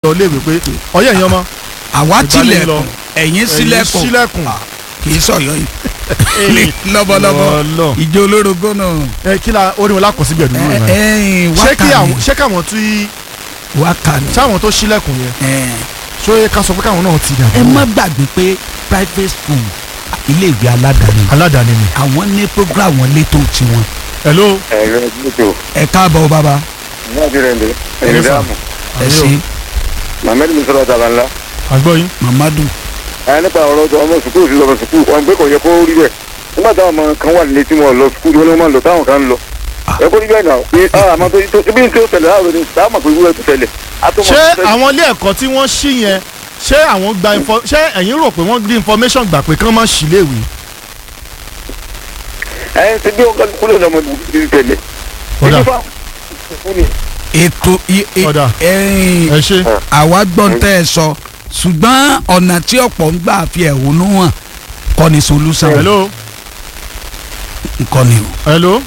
lọ léèwé pé ọyẹ ẹ̀yin ọmọ àwa Ìgbàlè tilẹ̀kùn lọ. ẹ̀yin ẹ̀yin sílẹ̀kùn sílẹ̀kùn kì í sọ̀yọ́ yìí lọ́bọ̀lọ́bọ̀ Ọlọ́run. ìjọ olórogó náà ẹ kí la orin wọn lákọ̀ síbẹ̀ dúró rẹ̀ ẹ̀ẹ́n ṣé kí àwọn wákàní ṣé káwọn tí wákàní sáwọn tó sílẹ̀kùn yẹn ẹ̀ẹ́n ṣó yẹ ká sọ pé káwọn náà ti dà ẹ má gbàgbé pé private school iléèwé aládàáni aládàáni ni. àwọn ní program wọn létò tiwọn hello ẹ̀rọ ìdíjọ́ ẹ káàbọ̀ bàbá ní àjẹrẹ̀ ǹdẹ̀ Hello, ẹ̀rọ sir. dáàmú ẹ Àmì o. ṣe mohammed musola tabanla àgbọ̀ yín mamadu ẹ̀ nípa ọ̀rọ̀ tó ọmọ sukùl sí lọ́mọ sukùl wọn gbé kò yẹ kó rí bẹ́ẹ̀ nígbà táwọn ọmọ kan wà nílé tí wọn lọ sukùl wọn ni wọn máa lọ táwọn kan ń lọ ẹ kó rí bẹ́ẹ̀ náà pé ah àmọ́ tó tó ibi tí ó tẹ̀lé láàrọ̀ ni táwọn mọ̀ pé ìwúrẹ́ tó tẹ̀lé àtọmọ ṣé àwọn ilé ẹ̀kọ́ tí wọ́n ṣí yẹn ṣé àwọn gba info ṣé ẹ̀yin rò pé wọ́n rí information gbà pé kán má ṣí léèwé ẹ̀ ṣe bí wọn kọ́ kúlẹ̀ lọ́mọ ìdílé tẹ̀lé Ọ̀dà. ìdí fáwọn ni ètò i- i- Ọ̀dà. ẹ̀ẹ́n ẹ ṣe àwa gbọ́n tẹ́ ẹ sọ ṣùgbọ́n ọ̀nà tí ọ̀pọ̀ ń gbà fi ẹ̀hónú hàn kọ́ ni solution hello kọ́ ni o. hello.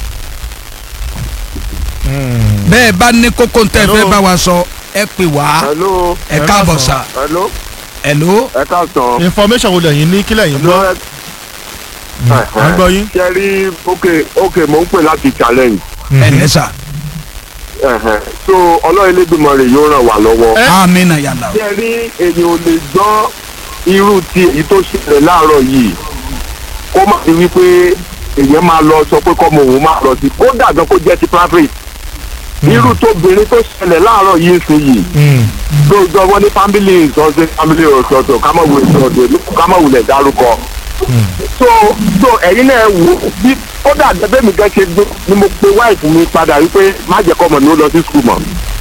bẹ́ẹ̀ bá ní kókó tẹ́ ẹ fẹ́ Hello. bá wa sọ ẹ pè wá hello ẹ ẹ káàbọ̀ káàsán. sà hello hello ẹ káàsán information wo lẹ́yìn ní kílẹ̀ yín gbọ́ à ń gbọ́ yín. ṣe rí ok ok mò ń pè láti challenge ẹ lẹ́sà ẹ̀hẹ̀n. so ọlọ́run elédùnmọ̀ rẹ̀ yóò ràn wá lọ́wọ́. Ẹ- amina yàrá ṣe rí èyàn ò lè gbọ́ irú ti èyí tó ṣẹlẹ̀ láàárọ̀ yìí kó má ti wí pé èyàn máa lọ sọ pé kọ́mọ òun máa lọ sí kódà gan kó jẹ́ ti private irú tóbìnrin tó ṣẹlẹ̀ láàárọ̀ yìí sí yìí gbogbo wọn ní family ìsọsẹ family ọ̀sọ̀ọ̀sọ̀ ká má wulẹ̀ ọ̀dọ̀ ká má wulẹ̀ dárúkọ. so so ẹ̀yin náà wò ó bí kódà gẹ́gẹ́ mi gẹ́ ṣe gbé ni mo pe wife mi padà wípé má jẹ́ kọ́mọ ní ó lọ sí school mọ́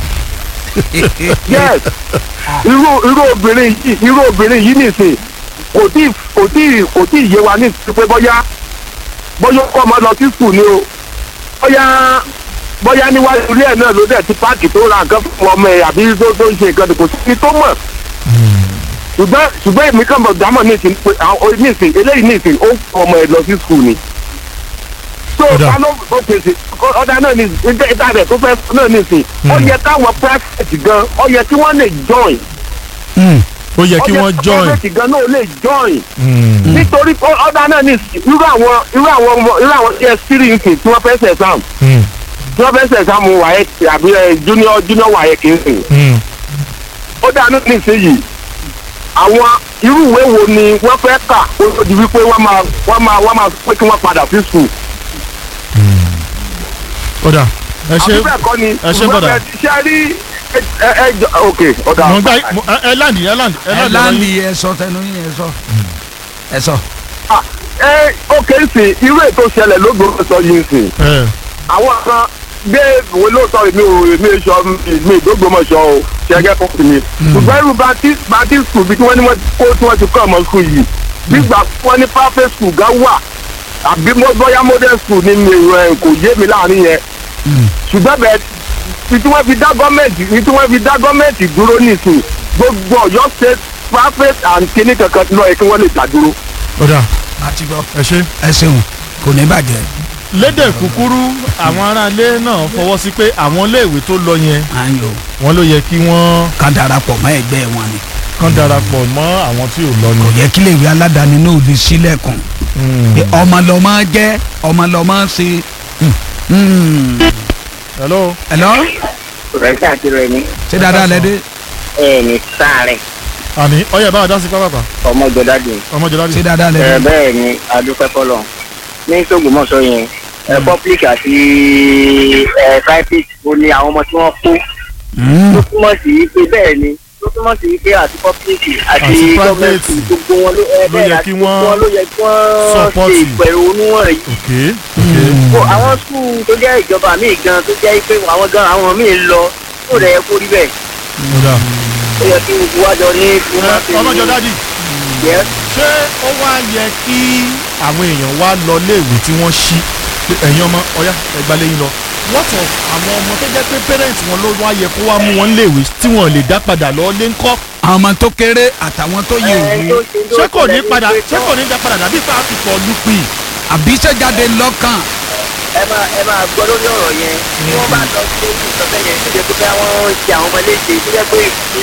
yes irú irú obìnrin yìí irú obìnrin yìí nìsín kò tí kò tí kò tí yé wa ní ìsìn pé bóyá bóyá kọ́ ọmọ lọ sí skul ni o bóyá bóyá níwájú ilé ẹ̀ náà ló dẹ̀ ti páàkì tó ra nǹkan fún ọmọ ẹ̀ àbí tó tó ń ṣe nǹkan kò sí tó mọ̀ ṣùgbọ́n ṣùgbọ́n èmi kàn mọ̀ dámọ̀ nísìn pé àwọn nísìn eléyìí nísìn ó kọ́ ọmọ ẹ̀ lọ sí skul ni so Ọ̀dà. kálọ́ ó pèsè ọ̀dà náà ní ìdá ìdá rẹ̀ tó fẹ́ náà nísìn ó yẹ káwọn private gan ó yẹ kí wọ́n lè join ó yẹ kí wọ́n join. private gan náà lè join nítorí pé ọ̀dà náà ní irú àwọn irú àwọn ọmọ irú àwọn ts three nǹkan tí wọ́n fẹ́ ṣe exam tí wọ́n fẹ́ ṣe exam wáyé àbí ẹ, junior junior wáyé kì í sìn ó dà ní nísìnyìí àwọn irú ìwé wo ni wọ́n fẹ́ kà ó tó di wípé wọ́n máa wọ́n máa wọ́n máa pé kí wọ́n padà sí school ọ̀dà ẹ ṣe àbí bẹ́ẹ̀ kọ́ ni ẹ ṣe bọ̀dà. ṣe rí ẹ ẹ ẹ jọ ok ọ̀dà mo gbá mo- ẹ ẹ láǹdì ẹ láǹdì ẹ ẹ láǹdì ọ̀rọ̀ láǹdì yín. ẹ sọ tẹnu yín ẹ sọ ẹ sọ. Ah, ẹ ok sìn irú ètò ìṣẹ̀lẹ̀ lóògbé sọ yìí sìn ẹ àwọn kan gbé ìwé lóòótọ́ èmi ò èmi èso mi ìdógbòmọ̀ṣọ́ o ṣẹ́gẹ́ fún mi. ṣùgbọ́n irú baptist baptist school bí tí wọ́n ní wọ́n kó tí wọ́n ti kọ́ ọmọ school yìí gbígbà wọ́n ní private school gan wà àbí mo bóyá modern school ní mi ẹ̀ kò yé mi láàrin yẹn. ṣùgbọ́n bẹ́ẹ̀ tí tí wọ́n fi dá gọ́ọ̀mẹ̀ntì tí tí wọ́n fi dá gọ́ọ̀mẹ̀ntì dúró nìsín gbogbo ọ̀yọ́ state private and kíní kankan lọ́ọ̀ kí wọ́n lè dá dúró. ọ̀dà àti gbọ́ ẹ ṣe. ẹ ṣeun kò ní bàjẹ́ lédè kúkúrú àwọn aráalé náà fọwọ́ sí pé àwọn iléèwé tó lọ yẹn à ń lò wọ́n ló yẹ kí wọ́n ká darapọ̀ mọ́ ẹgbẹ́ wọn ni kàn darapọ̀ mọ́ àwọn tí ò lọ kò ni. yẹ kí iléèwé aládàáni náà lè sílẹ̀kùn pé ọmọ lọmọ jẹ́ ọmọ lọmọ ṣe. Hmm. Hmm. hello. hello rẹ̀ káàkiri ni ṣé dáadáa lẹ́dẹ́ ẹ ní sáàrin àní ọyẹ bá wa dá sí pápákọ̀ ọmọjọdádì ọmọjọ ṣé láti. dáadáa ẹ lẹ́dẹ́ bẹ́ẹ̀ ni adúpẹ́ fọlọ́ ní sógbòmọ̀ṣọ́ yẹn ẹ public àti ẹ private ó ní àwọn ọmọ tí wọ́n kó Hmm. tó túmọ̀ sí pé bẹ́ẹ̀ ni tó túmọ̀ sí pé àti public àti Àti private gọ́ọ̀mẹ̀ntì gbogbo wọn ló ẹ ló bẹ́ẹ̀ yẹ àti kí gbogbo wọ́n wọn ló yẹ kí wọ́n support. ṣe ìpẹ̀rù oníwọ̀n yìí ok Kó àwọn skul tó jẹ́ ìjọba míì gan tó jẹ́ pé àwọn gan àwọn míì ń lọ tó rẹ̀ yẹ kó rí bẹ́ẹ̀ ọ̀dà. ó yẹ kí gbogbo wájọ ní ọmọjọ dádì yẹ ṣé ó wá yẹ kí àwọn èèyàn wá lọ léèwé tí wọ́n ṣí pé ẹ̀yin ọmọ ọ̀yá ẹgbàlẹ́ yín lọ what of àwọn ọmọ tó jẹ́ pé parents wọn ló wá yẹ kó wá mú wọn léèwé tí wọn lè dá padà lọ lé ńkọ́ àwọn ọmọ tó kéré àtàwọn tó yẹ òwú ṣé kò ní padà ṣé kò ní dá padà dàbí pé a fi pọ̀ lùpì. àbí sẹ́jáde lọ́kàn ẹ máa ẹ máa gbọ́ lórí ọ̀rọ̀ yẹn tí wọ́n bá lọ sí ojú ìsọ̀tẹ́ yẹn tó jẹ́ pé bá wọ́n ṣe àwọn ọmọ léṣe tó jẹ́ pé